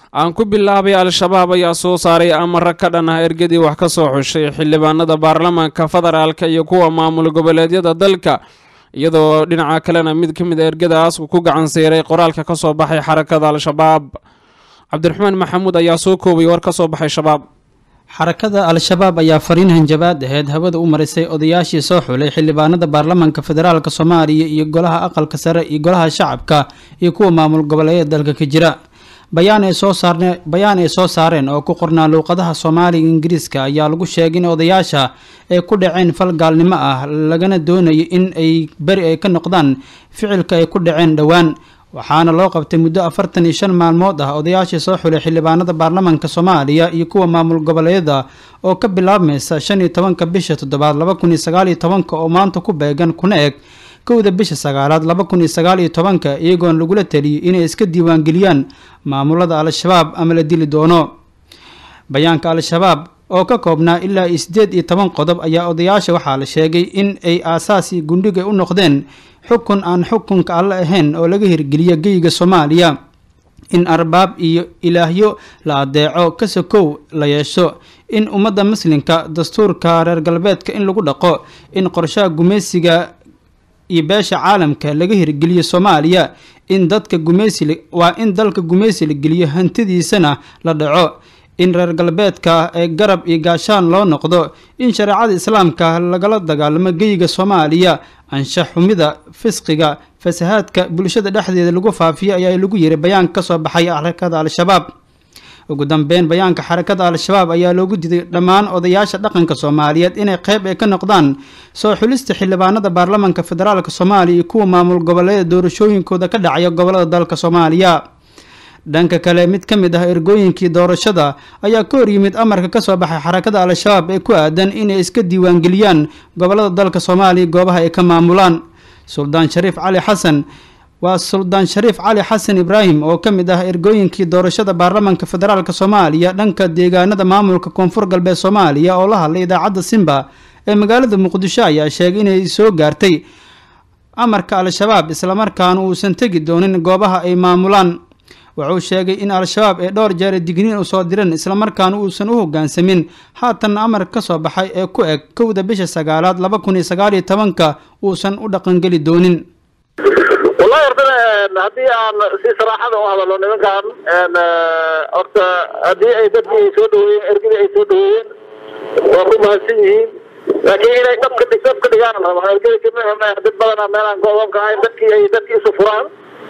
aan ku bilaabay al-shabaab ayaa soo saaray amara ka dhan ah ergadii wax ka soo xushay xildhibaanada baarlamaanka federaalka iyo kuwa maamul goboleedyada dalka iyadoo dhinaca kalena mid ka mid a ergadaas uu ku gacan siiray qoraalka ka soo baxay xarakada al-shabaab cabdiraxmaan maxamuud ayaa soo koobay war ka soo baxay shabaab xarakada al-shabaab ayaa fariin hanjabaad aheyd hawada u marisay odayaashii soo xulay xildhibaanada baarlamaanka federaalk soomaaliya iyo golaha aqalka sare iyo golaha shacabka iyo kuwa maamul goboleedyada dalka ka jira bayaan ay soo saarne bayaan ay soo saareen oo ku qornaa luuqadaha soomaaliga ingiriiska ayaa lagu sheegay in odayaasha ay ku dhaceen fal gaalnimo ah lagana doonayo in ay beri ay ka noqdaan ficilka ay ku dhaceen dhowaan waxaana loo qabtay muddo afartan iyo shan maalmood ah odayaashii soo xulay xildhibaanada baarlamaanka soomaaliya iyo kuwa maamul goboleedyada oo ka bilaabmaysa shan iyo tobanka bisha toddobaad laba kun iyo sagaal iyo tobanka oo maanta ku beegan kuna eg kowda bisha sagaalaad laba kun iyo sagaal iyo tobanka iyagoon lagula taliyay inay iska diiwaangeliyaan maamulada al-shabaab ama la dili doono bayaanka al-shabaab oo ka koobnaa ilaa iyo siddeed iyo toban qodob ayaa odayaasha waxaa la sheegay in ay aasaasi gundhiga u noqdeen xukun aan xukunka alle ahayn oo laga hirgeliyo geyga soomaaliya in arbaab iyo ilaahyo la adeeco ka sokow la yeesho in ummadda muslimka dastuurka reer galbeedka in lagu dhaqo in qorshaha gumaysiga iyo beesha caalamka laga hirgeliyo soomaaliya in dadka gumaysi waa in dalka gumaysi la geliyo hantidiisana la dhaco in reer galbeedka ee garab iyo gaashaan loo noqdo in shareecada islaamka lagala dagaalamo geyga soomaaliya anshax xumida fisqiga fasahaadka bulshada dhexdeeda lagu faafiyo ayaa lagu yiri bayaanka kasoo baxay xarakada al-shabaab ugu dambeyn bayaanka xarakada al-shabaab ayaa loogu diday dhammaan odayaasha dhaqanka soomaaliyeed inay qeyb ay ka noqdaan soo xulista xildhibaanada baarlamaanka federaalk soomaaliya iyo kuwa maamul goboleeda doorashooyinkooda ka dhacaya gobolada dalka soomaaliya dhanka kale mid ka mid ah ergooyinkii doorashada ayaa ka hor yimid amarka kasoo baxay xarakada al-shabaab ee ku aadan inay iska diiwaangeliyaan gobolada dalka soomaaliya goobaha ay ka maamulaan suldaan shariif cali xasan waa suldaan shariif cali xasan ibraahim oo ka mid ah ergooyinkii doorashada baarlamaanka federaalk soomaaliya dhanka deegaanada maamulka koonfur galbeed soomaaliya oo la hadlay idaacadda simba ee magaalada muqdisho ayaa sheegay inay soo gaartay amarka al-shabaab islamarkaana uusan tegi doonin goobaha ay maamulaan wuxuu sheegay in al-shabaab ee dhowr jeer digniin usoo direen islamarkaana uusan u hogaansamin haatanna amar ka soo baxay ee ku eg kowda bisha sagaalaad laba kun iyo sagaal iyo tobanka uusan u dhaqangeli doonin wallahi horta haddii aan si saraaxada u hadalno nimankan horta haddii ay dadkii ay soo dhaweeyeen ergidii ay soo dhaweeyeen waa ku mahadsan yihiin laakiin inay dhabka dhab ka dhigaan raba ergida kama dad badana meelaan go-doonka ahayn dadkii ay dadkii isu furaan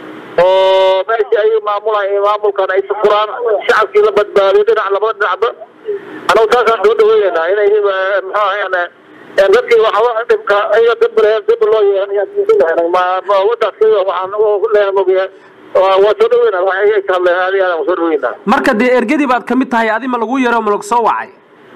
oo meeshii ay maamulaan iyo maamulkan ay isu furaan shacabkii la badbaadiyo dhinac labada dhinacba anagu saasaan soo dhaweynayna inay muxuu ahayn dadkii waxba dhibka iyo dabr dib loo yeelan ma wadaas waxaan leeyahay mogayahay waa soo dhaweyna waxay ka hadleen aadi aadaan soo dhaweynaa marka dee ergadii baad kamid tahay adi ma lagu yaro ma lagu soo wacay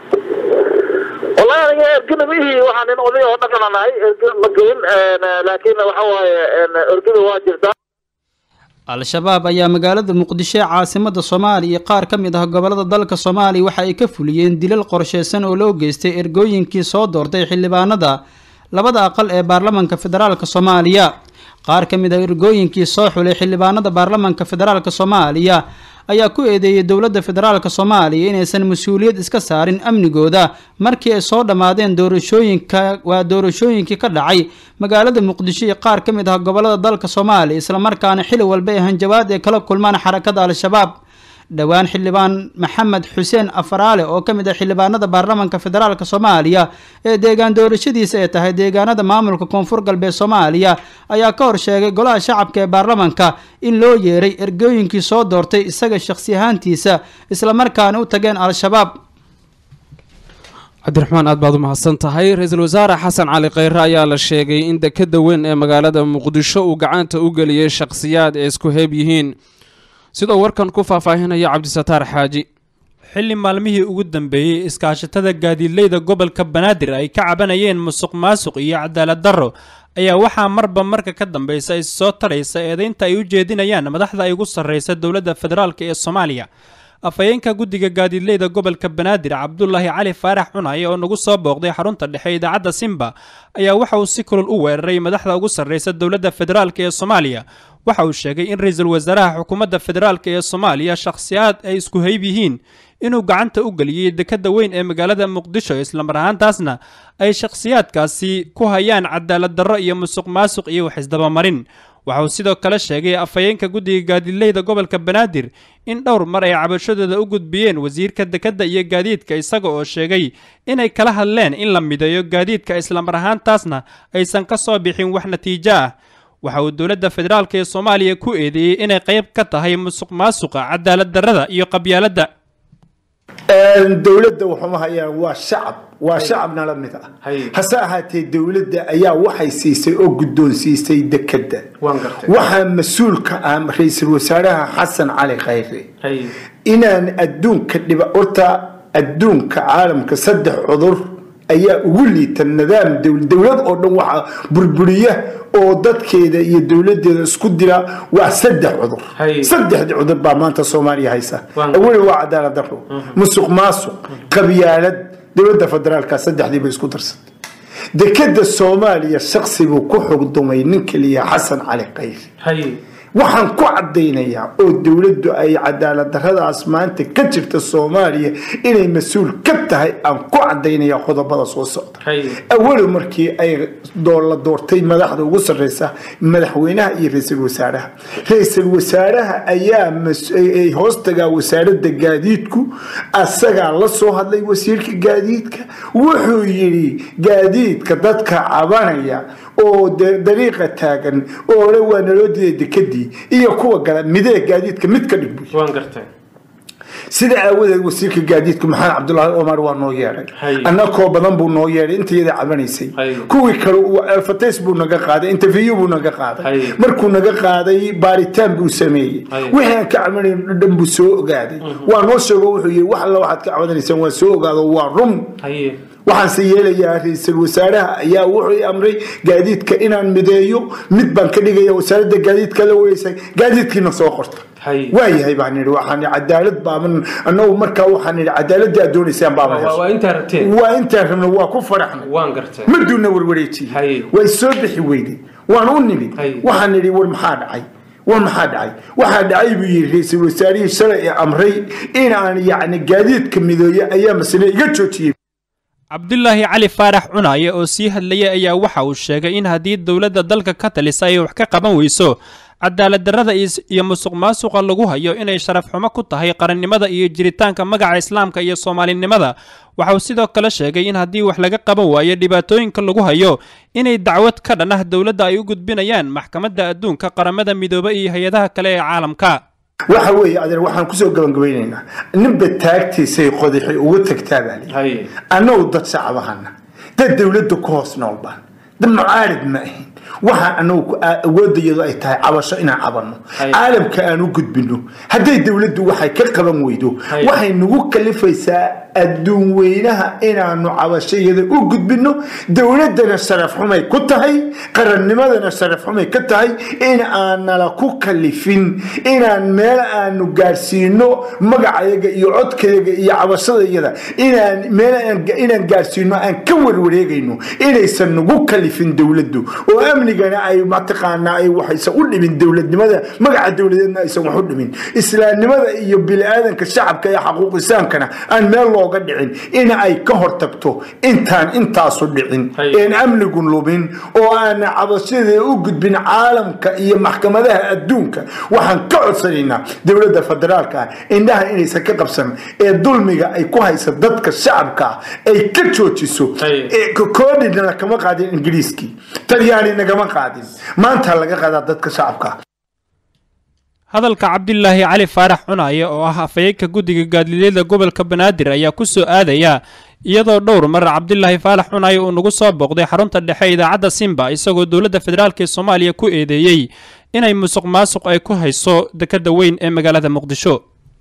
wallahi aniga ergina mihii waxaan nin oday oo dhaqana nahay ergina ma gelin laakiin waxa waaye ergida waa jirtaa al-shabaab ayaa magaalada muqdisho ee caasimada soomaaliya iyo qaar ka mid ah gobolada dalka soomaaliya waxa ay ka fuliyeen dilal qorsheysan oo loo geystay ergooyinkii soo doortay xildhibaanada labada aqal ee baarlamaanka federaalk soomaaliya qaar ka mid ah ergooyinkii soo xulay xildhibaanada baarlamaanka federaalk soomaaliya ayaa ku eedeeyay dowladda federaalk soomaaliya inaysan mas-uuliyad iska saarin amnigooda markii ay soo dhammaadeen doorashooyinka waa doorashooyinkii ka dhacay magaalada muqdisho iyo qaar ka mid ah gobolada dalka soomaaliya islamarkaana xili walba ee hanjabaad ay kala kulmaan xarakada al-shabaab dhowaan xildhibaan maxamed xuseen afaraale oo ka mid ah xildhibaanada baarlamaanka federaalk soomaaliya ee deegaan doorashadiisa ay tahay deegaanada maamulka koonfur galbeed soomaaliya ayaa ka hor sheegay golaha shacabka ee baarlamaanka in loo yeeray ergooyinkii soo doortay isaga shakhsi ahaantiisa islamarkaana u tageen al-shabaab cabdiraxmaan aad baad u mahadsan tahay ra-iisul wasaare xasan cali kheyre ayaa la sheegay in dekeda weyn ee magaalada muqdisho uu gacanta u geliyey shakhsiyaad ay isku heeb yihiin sidoo warkan ku faahfaahinaya cabdisataar xaaji xilli maalmihii ugu dambeeyey iskaashatada gaadiidleyda gobolka banaadir ay ka cabanayeen musuq maasuq iyo cadaalad darro ayaa waxaa marba marka ka dambeysa is soo taraysa eedaynta ay u jeedinayaan madaxda ay ugu sarreysa dowladda federaalk ee soomaaliya afhayeenka guddiga gaadiidleyda gobolka banaadir cabdulaahi cali faarax cunaye oo nagu soo booqday xarunta dhexe idaacadda simba ayaa waxa uu si kulul u weeraray madaxda ugu sarreysa dowladda federaalk ee soomaaliya waxa uu sheegay in ra-iisul wasaaraha xukuumadda federaalk ee soomaaliya shakhsiyaad ay isku hayb yihiin inuu gacanta u geliyey dekadda weyn ee magaalada muqdisho islamar ahaantaasna ay shakhsiyaadkaasi ku hayaan cadaalad darro iyo musuq maasuq iyo waxisdabamarin waxa uu sidoo kale sheegay afhayeenka guddiga gaadiidleyda gobolka banaadir in dhowr mar ay cabashadooda u gudbiyeen wasiirka dekadda iyo gaadiidka isaga oo sheegay inay kala hadleen in la mideeyo gaadiidka islamar ahaantaasna aysan ka soo bixin wax natiijo ah waxa uu dowladda federaalk ee soomaaliya ku eedeeyey inay qayb ka tahay musuq maasuqa cadaalad darrada iyo qabyaaladda dowladda waxuma hayaan waa shacab waa shacabna la mid ah hase ahaatee dowladda ayaa waxay siisay oo guddoonsiisay dekadda waxaa mas-uulka ah ra-iisul wasaaraha xasan cali khayre inaan adduunka dhiba horta adduunka caalamka saddex cudur ayaa ugu liita nidaam dowlad oo dhan waxaa burburiya oo dadkeeda iyo dowladeeda isku dira waa saddex cudur saddexdii cudur baa maanta soomaaliya haysa aweli waa cadaalad daro musuq maasuq qabyaalad dowladda federaalka saddexdiiba isku darsatay dekada soomaaliya shaksi buu ku xugdumay ninka liyaa xasan cali khayr waxaan ku cadaynayaa oo dowladdu ay cadaalad daradaas maanta ka jirta soomaaliya inay mas-uul ka tahay aan ku cadaynaya qodobada soo socda awalo markii ay la doortay madaxda ugu sareysa madaxweynaha iyo ra-iisul wasaaraha ra-iisul wasaaraha ayaa hoostagaa wasaarada gaadiidku asagaa la soo hadlay wasiirka gaadiidka wuxuu yidhi gaadiidka dadka cabanaya oo dariiqa taagan oo le waa naloo diiday dekadii iyo kuwa gala midee gaadiidka mid ka dhig sida aawadeed wasiirka gaadiidku maxamed cabdulaahi omar waa noo yeedhay annakoo badan buu noo yeedhay inta iyada cabanaysay kuwii kale alfates buu naga qaaday interview buu naga qaaday markuu naga qaaday baaritaan buu sameeyey wixii aan ka cabanayn dhan buu soo ogaaday waa noo sheego wuxuu yidhi wax alla waxaad ka cabanaysaan waa soo ogaado waa run waxaanse yeelayaa ra-iisul wasaaraha ayaa wuxuu amray gaadiidka inaan mideeyo mid baan ka dhigaya wasaaradda gaadiidka la weysay gaadiidkiina soo qorta waayahay baan idhi waxaan cadaalad baaban annagu markaa waxaan idhi cadaaladii aad doonaysaan baaba waa intaan rabna waa ku faraxnay maduuna warwareejiyey way soo bixi weyday waan u nimid waxaan idhi war maxaa dhacay war maxaa dhacay waxaa dhacay buu yidhi ra-iisul wasaarihii shalay ee amray in aan yacni gaadiidka mideeyo ayaa masale iga joojiyey cabdulaahi cali faarax cunaye oo sii hadlayay ayaa waxa uu sheegay in haddii dowladda dalka ka talisa ay wax ka qaban weyso cadaalad darrada iyo musuq maasuqa lagu hayo inay sharaf xumo ku tahay qarannimada iyo jiritaanka magaca islaamka iyo soomaalinimada waxa uu sidoo kale sheegay in haddii wax laga qaban waayo dhibaatooyinka lagu hayo inay dacwad ka dhan ah dowladda ay u gudbinayaan maxkamadda adduunka qaramada midoobe iyo hay-adaha kale ee caalamka waxa weeye adeer waxaan kusoo gabagabaynaynaa ninba taagtiisay qodaxi ugu tagtaa baa lii annagu dad shacabahana dad dowladda ku hoos nool baan dad mucaarid ma ahayn waxaan anagu awoodayadu ay tahay cabasho inaan cabanno caalamka aan u gudbino hadday dowladdu waxay ka qaban weydo waxay nagu kalifaysaa adduun weynaha inaanu cabashayada u gudbino dowladdana sharaf xumay ku tahay qarannimadana sharaf xumay ka tahay in aanala ku kalifin inaan meel aanu gaarsiino magacayaga iyo codkayaga iyo cabashadayada inaan meel inaan gaarsiino aan ka warwareegayno inaysan nagu kalifin dowladdu oo amnigana ay mataqaanaa ay waxaysan u dhimin dowladnimada magaca dowladeedna aysan wax u dhimin islaamnimada iyo bini-aadanka shacabka ee xaquuqisaankana aan meel looga dhicin in ay ka hortagto intaan intaasu dhicin een amnigu lumin oo aan cabashadeeda u gudbin caalamka iyo maxkamadaha adduunka waxaan ka codsanaynaa dowladda federaalka ah indhaha inaysan ka qabsan ee dulmiga ay ku haysa dadka shacabka ay ka joojiso koodhina kama qaadin ingiriiskii talyaani nagama qaadin maanta laga qaadaa dadka shacabka hadalka cabdilaahi cali faarax cunaye oo ah afhayeenka guddiga gaadiidyada gobolka banaadir ayaa ku soo aadaya iyadoo dhowr mar cabdilaahi faarax cunaye uu nagu soo booqday xarunta dhexe idaacadda simba isagoo dowladda federaalk ee soomaaliya ku eedeeyey inay musuq maasuq ay ku hayso dekadda weyn ee magaalada muqdisho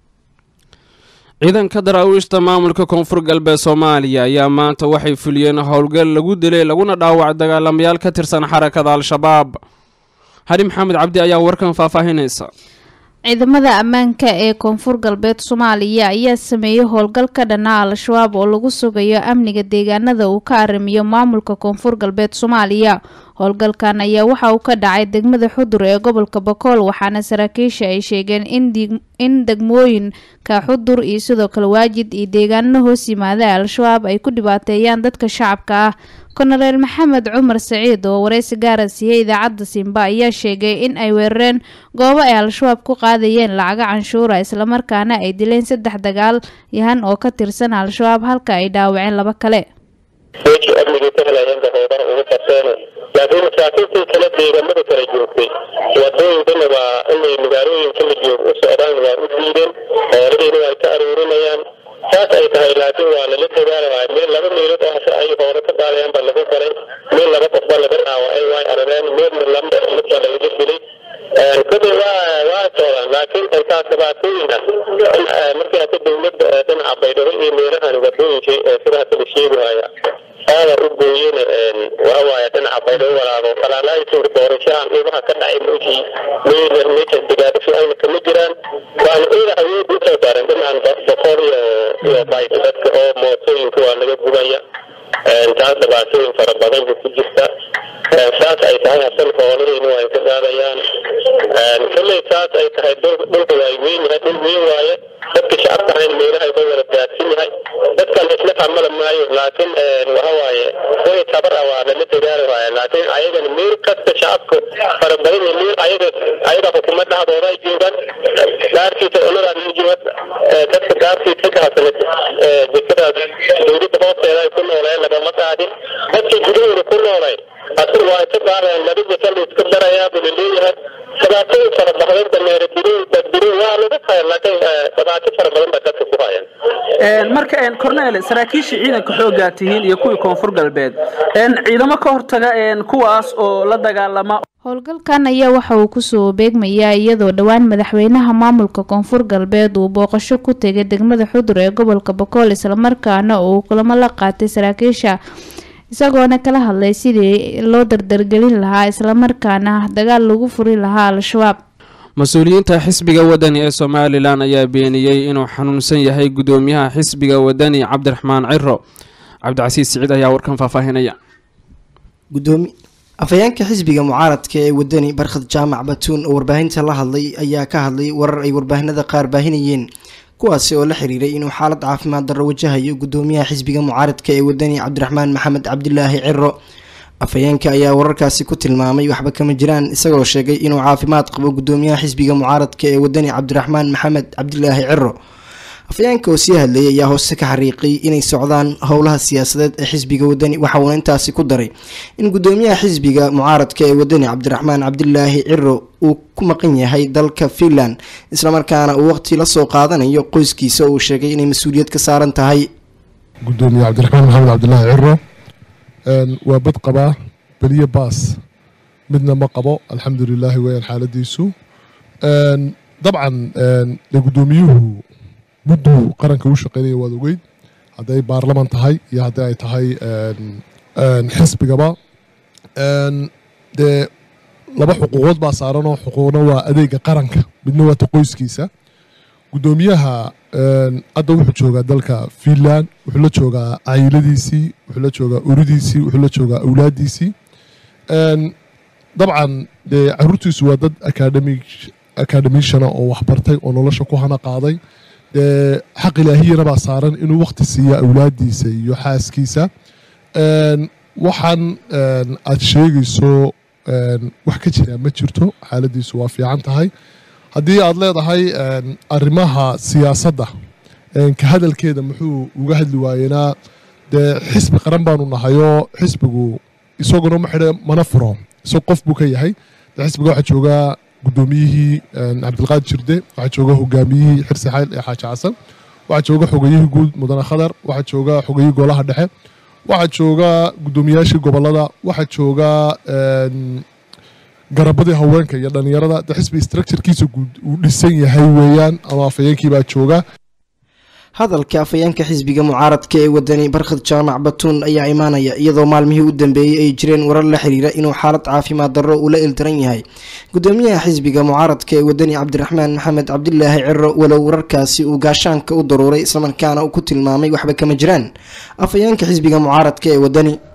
ciidanka daraawiishta maamulka koonfur galbeed soomaaliya ayaa maanta waxay fuliyeen howlgal lagu dilay laguna dhaawacay dagaalamayaal ka tirsan xarakada al-shabaab hari maxamed cabdi ayaa warkan faahfaahinaysa ciidamada ammaanka ee koonfur galbeed soomaaliya ayaa sameeyey howlgal ka dhanaa al-shabaab oo lagu sugayo amniga deegaanada uu ka arrimiyo maamulka koonfur galbeed soomaaliya howlgalkan ayaa waxa uu ka dhacay degmada xudur ee gobolka bakool waxaana saraakiisha ay sheegeen in degmooyinka xudur iyo sidoo kale waajid iyo deegaanada hoos yimaada al-shabaab ay ku dhibaateeyaan dadka shacabka ah konareel maxamed cumar saciid oo wareysi gaara siiyey idaacadda simba ayaa sheegay in ay weerareen goobo ay al-shabaab ku qaadayeen lacaga canshuura islamarkaana ay dileen saddex dagaal yahan oo ka tirsan al-shabaab halka ay dhaawaceen laba kale meeshii amnigii ka helayeenba hoodan ugu qabteene laakiin masaakiintii kale deegaamada kala joogtay wadooyinkana waa inay magaalooyinka la joog u socdaan waa u diideen hooladiina waa ka aruurinayaan saas ay tahay laakiin waa lala dagaalaya meel laba meelood oo hase ay hoore ka qaadayaan baa lagu galay meel laba qofba laga dhaawacay way arareen meelna lamba mid baa lagaga dilay kadib waa waa socdaan laakiin intaas dhibaatooyin ah markii hata dowladda dhinaca baydhabo iyo meelahan wadooyinka sida hata la sheegaya aada u gooyeen waxawaaye dhinaca baydhabo walaabo falaalaayisin doorashahan dhibaha ka dhacay meeshii meelar meesha degaadasho ayna kama jiraan waana iyada awood usoo saaran dhinacan boqol iyo iyo bayt dadka oo mootooyinka waa laga gubaya taas dhibaatooyin fara badan bu ku jirta saas ay tahay hasan hooladiina waa ka qaadayaan kolley saas ay tahay dhulka waa weyn yahay dhul weyn waaye dadka shacabka ahayna meelahay ka wada daadsan yahay dadkan isla xamala maayo laakiin waxa waaye way tabar ah waa lala dagaali waaya laakiin ayagana meel kasta shacabka fara badan iyo meel ayaga ayaga xukuumad dhexdooda ay joogaan dhaarkiisa oladaa la jooga dadka dhaarkiisa ka hasana dekadaas dowladda hoosteeda ay ku nooleen lagama qaadin dadka gudahooda ku noolay asir waa ka qaadayaan laba jasal iska darayaa buu laleeyahay dhibaatooyin fara badan dameere dirin daddirin waa lagu haya laakiin dhibaato fara badan baa dadka ku hayaan marka cornel saraakiisha ciidanka xoogaa tihiin iyo kuwii koonfur galbeed ciidamo ka hortaga kuwaas oo la dagaalama howlgalkan ayaa waxa uu kusoo beegmayaa iyadoo dhowaan madaxweynaha maamulka koonfur galbeed uu booqasho ku tegay degmada xudur ee gobolka bakool islamarkaana uu kulamo la qaatay saraakiisha isagoona kala hadlay sidii loo dardargelin lahaa islamarkaana dagaal lagu furi lahaa al-shabaab mas-uuliyiinta xisbiga wadani ee somalilan ayaa beeniyey inuu xanuunsan yahay gudoomiyaha xisbiga wadani cabdiraxmaan ciro cabdicasiis siciid ayaa warkan faahfaahinaya afhayeenka xisbiga mucaaradka ee wadani barkhad jaamac batuun oo warbaahinta la hadlay ayaa ka hadlay warar ay warbaahinada qaar baahinayeen kuwaasi oo la xiriiray inuu xaalad caafimaad darro wajahayo gudoomiyaha xisbiga mucaaradka ee wadani cabdiraxmaan maxamed cabdilaahi ciro afhayeenka ayaa wararkaasi ku tilmaamay waxba kama jiraan isagoo sheegay inuu caafimaad qabo gudoomiyaha xisbiga mucaaradka ee wadani cabdiraxmaan maxamed cabdilaahi ciro afhayeenka oo sii hadlayay ayaa hoose ka xariiqay inay socdaan howlaha siyaasadeed ee xisbiga wadani waxa uuna intaasi ku daray in gudoomiyaha xisbiga mucaaradka ee wadani cabdiraxmaan cabdilaahi ciro uu ku maqan yahay dalka finland islamarkaana uu waqti la soo qaadanayo qoyskiisa oo uu sheegay inay mas-uuliyad ka saaran tahay gudoomiye cabdiraxmaan maxamed cabdilaahi ciro waa bad qabaa beliye baas midna ma qabo alxamdu lilaahi weyaan xaaladiisu dabcan de gudoomiyuhu mudduu qaranka u shaqeynaya waad ogeyd hadday baarlaman tahay iyo haddii ay tahay xisbigaba dee laba xuquuqood baa saaranoo xuquuqna waa adeega qaranka midna waa ta qoyskiisa gudoomiyaha hadda wuxuu joogaa dalka finland wuxuu la joogaa cayladiisii wuxuu la joogaa uridiisii wuxuu la joogaa awlaadiisii dabcan dee caruurtiisu waa dad academic academishana oo waxbartay oo nolosha ku hana qaaday dee xaq ilaahiyana baa saaran inuu wakti siiya awlaadiisa iyo xaaskiisa waxaan aad sheegayso wax ka jira ma jirto xaaladiisu waa fiican tahay haddii aad leedahay arrimaha siyaasadda ka hadalkeeda muxuu uga hadli waayeenaa dee xisbi qaran baanu nahayoo xisbigu isaguna ma xidhe mana furo isag qof buu ka yahay dee xisbiga waxaa joogaa gudoomiyihii cabdilqaadir jirde waxaa jooga hogaamiyihii xirsi xayl ee xaaji xasan waxaa jooga xogeyihii guud mudane khadar waxaa jooga xogeyihii golaha dhexe waxaa jooga gudoomiyaashii gobolada waxaa jooga garabadii haweenka iyo dhalinyarada de xisbi structurekiisa guud uu dhisan yahay weeyaan ama afhayeenkii baa jooga hadalka afayeenka xisbiga mucaaradka ee wadani barkhad jaamac batuun ayaa imaanaya iyadoo maalmihii u dambeeyey ay jireen warar la xiriira inuu xaalad caafimaad darro uu la ildaran yahay gudoomiyaha xisbiga mucaaradka ee wadani cabdiraxmaan maxamed cabdilaahi ciro walow wararkaasi uu gaashaanka u daruuray islamarkaana uu ku tilmaamay waxba kama jiraan afayeenka xisbiga mucaaradka ee wadani